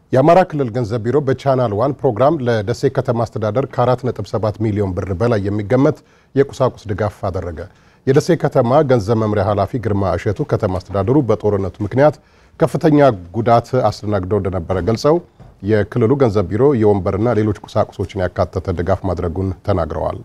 የአማራ ክልል ገንዘብ ቢሮ በቻናል ዋን ፕሮግራም ለደሴ ከተማ አስተዳደር ከ4.7 ሚሊዮን ብር በላይ የሚገመት የቁሳቁስ ድጋፍ አደረገ። የደሴ ከተማ ገንዘብ መምሪያ ኃላፊ ግርማ እሸቱ ከተማ አስተዳደሩ በጦርነቱ ምክንያት ከፍተኛ ጉዳት አስተናግደው እንደነበረ ገልጸው የክልሉ ገንዘብ ቢሮ የወንበርና ሌሎች ቁሳቁሶችን ያካተተ ድጋፍ ማድረጉን ተናግረዋል።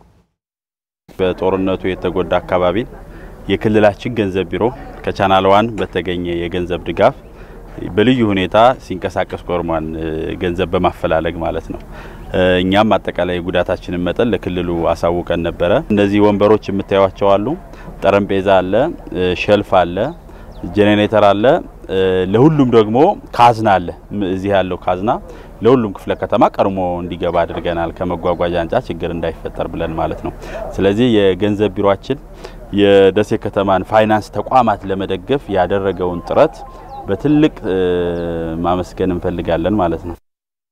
በጦርነቱ የተጎዳ አካባቢ የክልላችን ገንዘብ ቢሮ ከቻናል ዋን በተገኘ የገንዘብ ድጋፍ በልዩ ሁኔታ ሲንቀሳቀስ ቆርሟን ገንዘብ በማፈላለግ ማለት ነው። እኛም አጠቃላይ ጉዳታችንን መጠን ለክልሉ አሳውቀን ነበረ። እነዚህ ወንበሮች የምታዩቸው አሉ፣ ጠረጴዛ አለ፣ ሸልፍ አለ፣ ጄኔሬተር አለ። ለሁሉም ደግሞ ካዝና አለ። እዚህ ያለው ካዝና ለሁሉም ክፍለ ከተማ ቀድሞ እንዲገባ አድርገናል። ከመጓጓዣ አንጻር ችግር እንዳይፈጠር ብለን ማለት ነው። ስለዚህ የገንዘብ ቢሮአችን የደሴ ከተማን ፋይናንስ ተቋማት ለመደገፍ ያደረገውን ጥረት በትልቅ ማመስገን እንፈልጋለን ማለት ነው።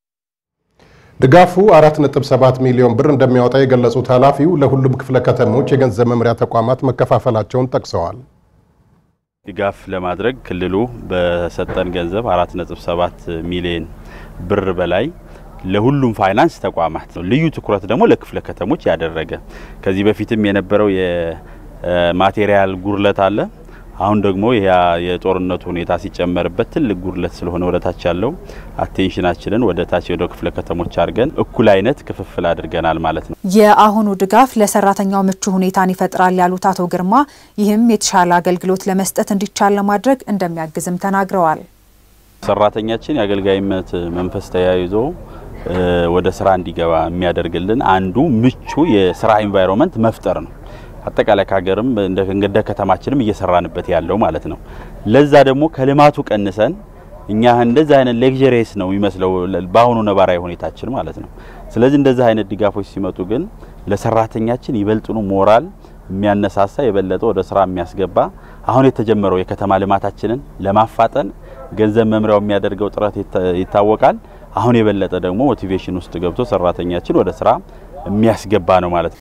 ድጋፉ 4.7 ሚሊዮን ብር እንደሚያወጣ የገለጹት ኃላፊው ለሁሉም ክፍለ ከተሞች የገንዘብ መምሪያ ተቋማት መከፋፈላቸውን ጠቅሰዋል። ድጋፍ ለማድረግ ክልሉ በሰጠን ገንዘብ 4.7 ሚሊዮን ብር በላይ ለሁሉም ፋይናንስ ተቋማት ነው። ልዩ ትኩረት ደግሞ ለክፍለ ከተሞች ያደረገ ከዚህ በፊትም የነበረው የማቴሪያል ጉድለት አለ። አሁን ደግሞ ያ የጦርነቱ ሁኔታ ሲጨመርበት ትልቅ ጉድለት ስለሆነ ወደ ታች ያለው አቴንሽናችንን ወደ ታች ወደ ክፍለ ከተሞች አድርገን እኩል አይነት ክፍፍል አድርገናል ማለት ነው። የአሁኑ ድጋፍ ለሰራተኛው ምቹ ሁኔታን ይፈጥራል ያሉት አቶ ግርማ ይህም የተሻለ አገልግሎት ለመስጠት እንዲቻል ለማድረግ እንደሚያግዝም ተናግረዋል። ሰራተኛችን የአገልጋይነት መንፈስ ተያይዞ ወደ ስራ እንዲገባ የሚያደርግልን አንዱ ምቹ የስራ ኢንቫይሮንመንት መፍጠር ነው። አጠቃላይ ከሀገርም እንደ ከተማችንም እየሰራንበት ያለው ማለት ነው። ለዛ ደግሞ ከልማቱ ቀንሰን እኛ እንደዚህ አይነት ሌክዠሪየስ ነው የሚመስለው በአሁኑ ነባራዊ ሁኔታችን ማለት ነው። ስለዚህ እንደዚህ አይነት ድጋፎች ሲመጡ ግን ለሰራተኛችን ይበልጥኑ ሞራል የሚያነሳሳ የበለጠ ወደ ስራ የሚያስገባ አሁን የተጀመረው የከተማ ልማታችንን ለማፋጠን ገንዘብ መምሪያው የሚያደርገው ጥረት ይታወቃል። አሁን የበለጠ ደግሞ ሞቲቬሽን ውስጥ ገብቶ ሰራተኛችን ወደ ስራ የሚያስገባ ነው ማለት ነው።